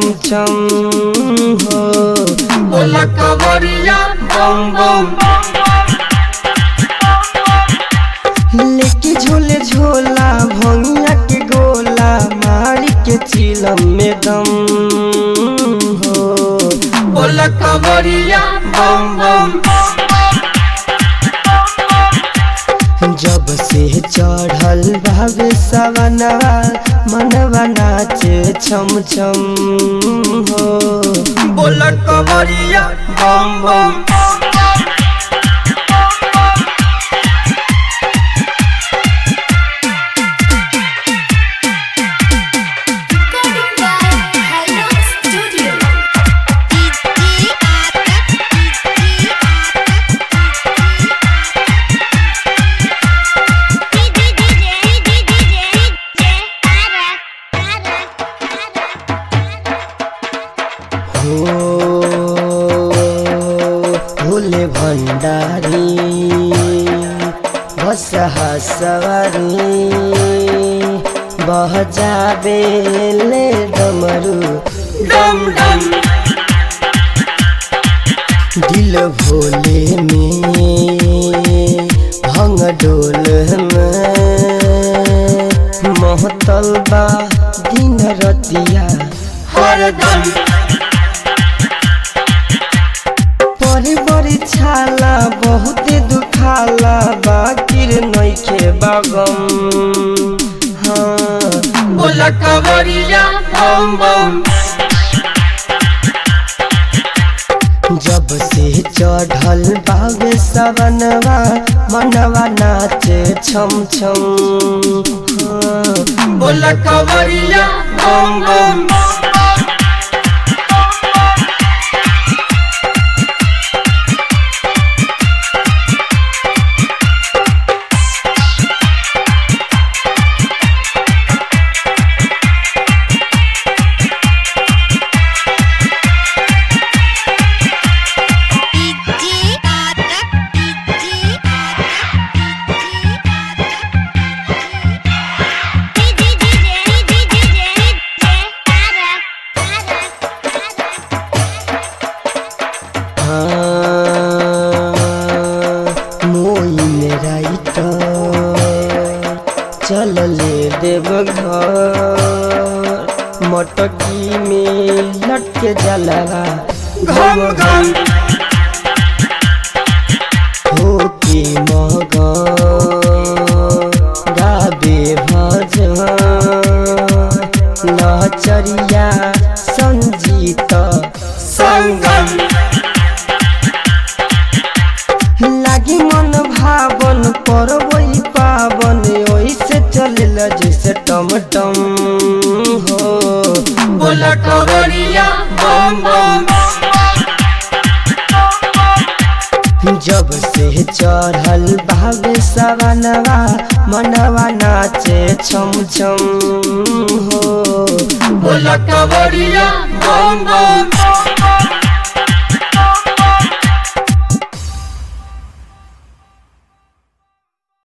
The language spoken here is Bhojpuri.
छम हो बोला कवरिया बम बम लेके झोले झोला भंगिया के गोला मारी के चिलम में दम हो बोला कवरिया बम बम जब से चढ़ल भावे सवनवा मनवा नाचे छम छम हो बोला कवरिया बम बम Recording by Hello Studio. हो भोले भंडारी बसहा सवारी बह जाबे ले डमरू डम डम दिल भोले में भंग डोल में महतल बा दिन रतिया हरदम बड़ी बड़ी छाला बहुते दुखाला बाकिर नइखे बागम हाँ बोला कवरिया बम बम जब से चढ़ल बावे सवनवा मनवा नाचे छम छम हाँ बोला कवरिया बम बम हाँ, मोई मेरा चल ले देव घर मटकी में लटके जलवा घम घम हो के मगन गाबे भजन नचरिया संजीत संगम लागी मन भावन परवई पावन ओइसे चलेल जैसे टमटम हो बोला कवरिया बम बम जब से चढ़ल भावे सवनवा मनवा नाचे छम छम हो बोला कवरिया बम बम